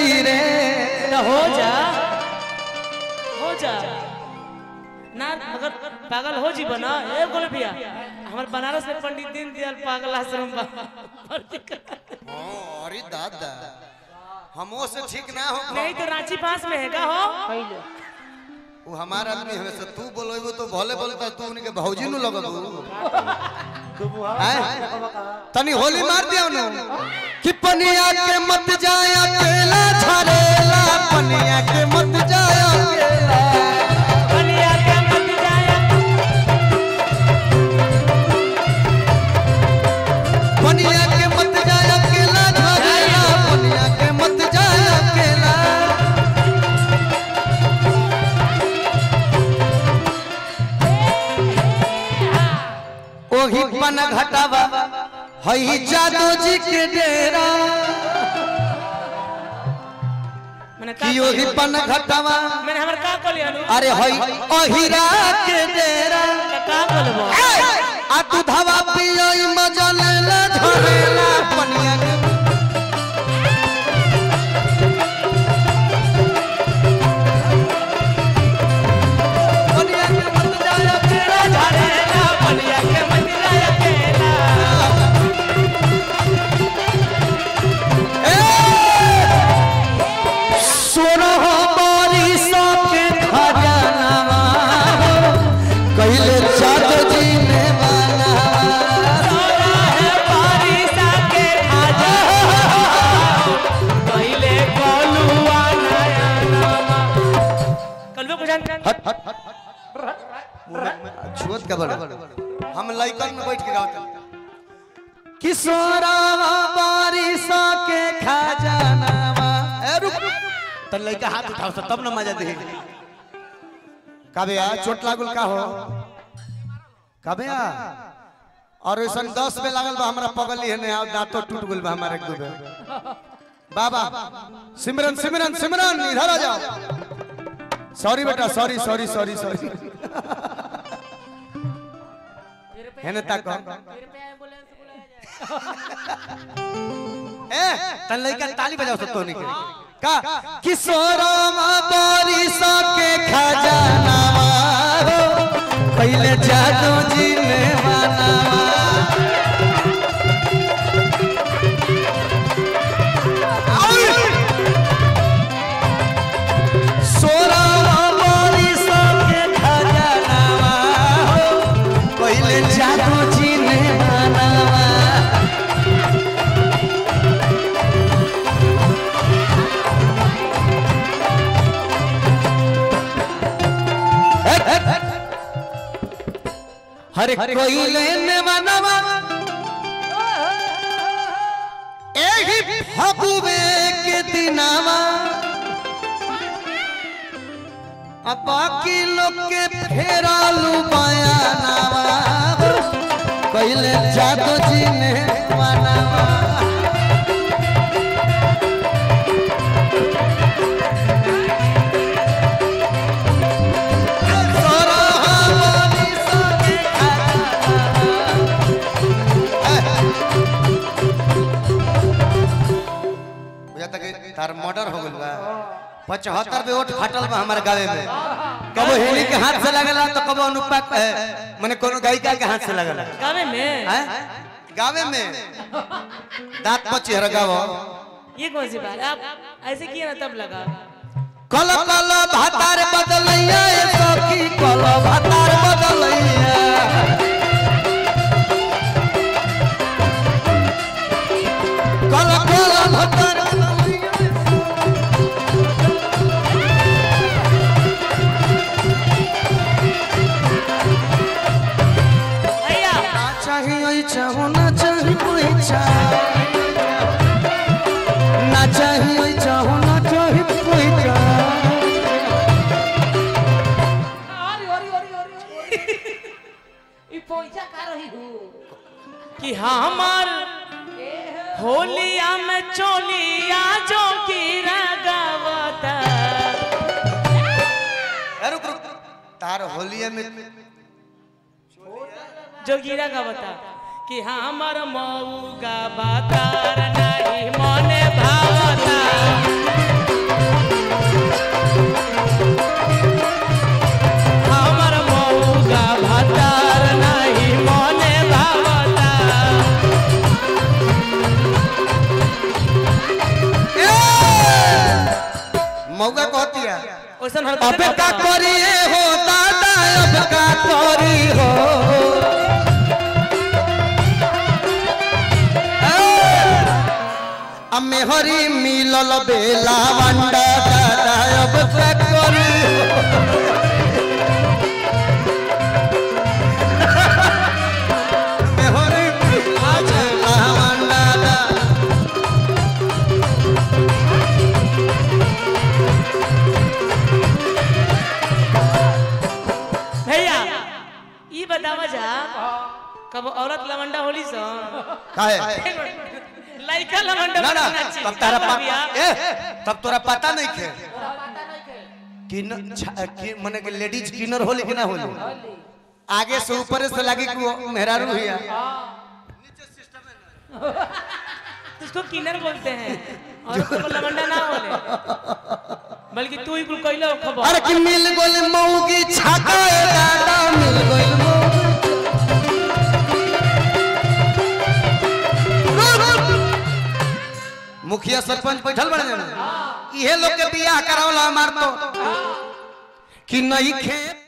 दी रे तो हो जा हो जा ना अगर पागल हो जी बना ए बोल भैया हमारे बनारस में पंडित दीन दयाल पागल आश्रम बा भर्ती कर- अरे दादा हमो से ठीक ना हो नहीं तो रांची पास में है का हो वो हमारा आदमी हमें से तू बोलेबो तो भले बोलता तू उनके भौजी नु लगबू हैं? तनी होली मार दिया नु कि पनिया के मत जाया अकेला झरेला पनिया के मत जाया अकेला बनिया के मत जाया पनिया के मत जाया अकेला झरेला पनिया के मत जाया अकेला ओही पन घटावा हई जादू जी के डेरा मैंने का कि ओही पन घटावा मैंने हमर का कहली अनु अरे हई अहिरा के डेरा का बोलबो आ तू धवा पियई मजा लेला झरेला पनिया के पनिया के मत जाया तेरा झरेला बनिया के मत जाया केला सोरह बारिश के खजानावा कहिले चाँद जी ने बनावा है बारिशा के खाजा पहले कोलुआ नया नामा कलवे को जान छुअत का बड़ा हम लइकन में बैठ के गावत किशोरवा बारिश के खजानावा ए रुक त लइका हाथ उठाओ त तब न मजा दे काबे आ चोट लागल का हो काबे आ और ऐसन दस में लागल बा हमरा पगली है ने आ दांतो टूट गेल बा हमारे एक दो बाबा सिमरन सिमरन सिमरन इधर आ जाओ सॉरी बेटा सॉरी सॉरी सॉरी सॉरी है ना ताको ए तन लइका ताली बजाओ सब तोनी के का किशोरवा बारिश के खजानावा हो पहले जादू जी ने बनावा सोरवा बारिश के खजानावा हो पहले जादू जी ने बनावा हरे कोई लेने मनवा एही फगुवे के दिनावा अब बाकी लोग के फेरालू बयानावा पहले जादू जी ने मनावा बुझाता कि तार मर्डर हो गइल बा पचहत्तर पे ओट फाटल बा हमारे गावे में कबो हेली के हाथ से लगला तो कबो अनुपा माने कोनो गायिका के हाथ से लगला गावे में हैं गावे में दांत पर चेहरा गावो ये कौन सी बात आप ऐसे किया ना तब लगा कल कल भातार बदलैया ए सखी कल भातार बदलैया कल कल भातार बदलैया भैया ना चाहिए चाहो ना चाहिए कोई चाह ना चाहिए चाहो ना चाहिए कोई चाह कि हमार होलिया में चोलिया जो की रगवता ए, रुक रुक तार होलिया में जो गिरा गवता कि हमार मऊ का बातार नहीं मने भावता मौका कहती है ओइसन अब हरकत का करिए हो दादा अब का करी हो अम्मे हरी मिलल बेला वंडा दादा अब का करी हो अम्मे हरी मिलल बेला वंडा दादा भैया ई बतावा जा कब औरत लवंडा होली सन काहे लइका लवंडा ना ना बनना चाहिए। तब तारा का पा भैया? ए तब तोरा पता नहीं थे किन छा- कि मने कि लेडीज किनर होली कि ना होली आगे से ऊपर से लगी कि वो मेहरारू हुआ उसको किन्नर बोलते हैं और उसको लवंडा ना बोले बल्कि तू ही कुल कइला खबर अरे कि मिल गोल मऊगी छाका ए दादा मिल गोल मऊगी मुखिया सरपंच बैठल बड़े इहे लोग के बियाह करावला हमार तो कि नहीं खे